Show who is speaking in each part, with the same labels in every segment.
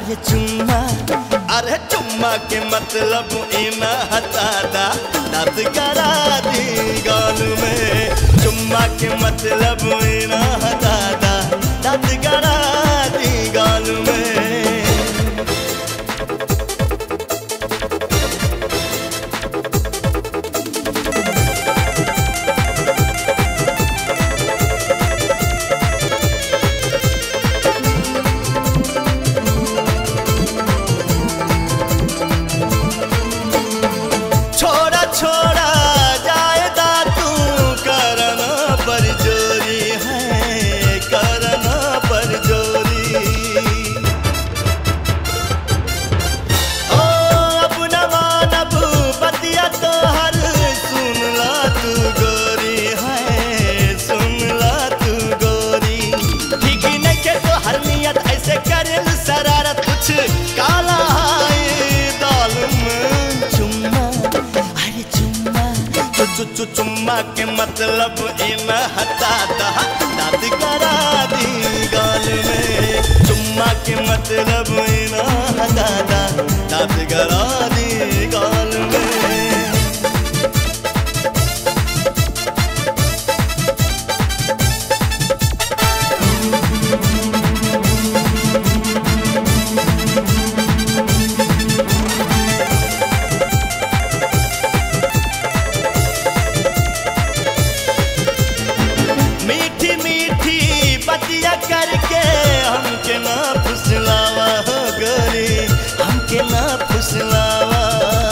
Speaker 1: अरे चुम्मा अरे चुम्मा के मतलब इना हतादा दांत करा दी गाल में चुम्मा के मतलब इना हतादा दांत करा दी गाल में छोड़ा छोड़ा जायदा तू करना पर जोरी है करना पर जोरी ओ अब न मानब बतिया तो हर सुन ला तू गोरी है सुन ला तू गोरी ठीक नहीं के तो हर नियत ऐसे करे शरारत कुछ काला है दाल में चुम्मा अरे चुम्मा चु चु चु चुम्मा के मतलब इन हता दा दाद करा दी गाल में चुम्मा के मतलब इन हता दा दाद करा दी गाल में मीठी मीठी बतिया करके हमके ना फुसलावा हो गोरी हमके ना फुसलावा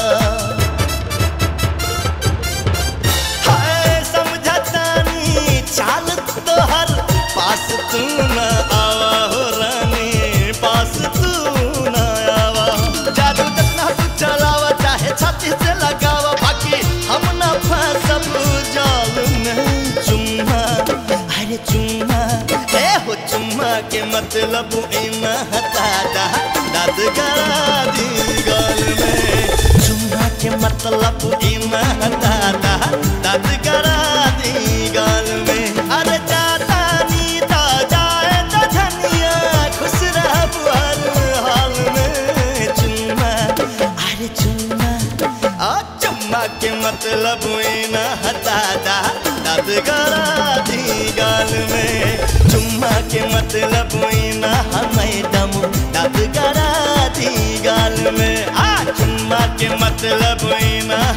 Speaker 1: हाय समझतानी चाल तोहर पास तू न आवा हो रानी पास तू न आवा जादू जितना तू चलावा चाहे छाती से लगावा बाकी हम न फंसब जाल में चुम्मा अरे चुम्मा ए हो चुम्मा के मतलब इना हता दा दाद करा दी गाल में चुम्मा के मतलब इना हता दा दाद करा दी गाल में अरे जाता नी ता जाए तो धनिया खुश रह हर हाल में चुम्मा अरे चुम्मा आ चुम्मा के मतलब इना हता दा दाद करा दी गाल में चुम्मा के मतलब इना हमें दम दाद करा दी गाल में आ चुम्मा के मतलब इना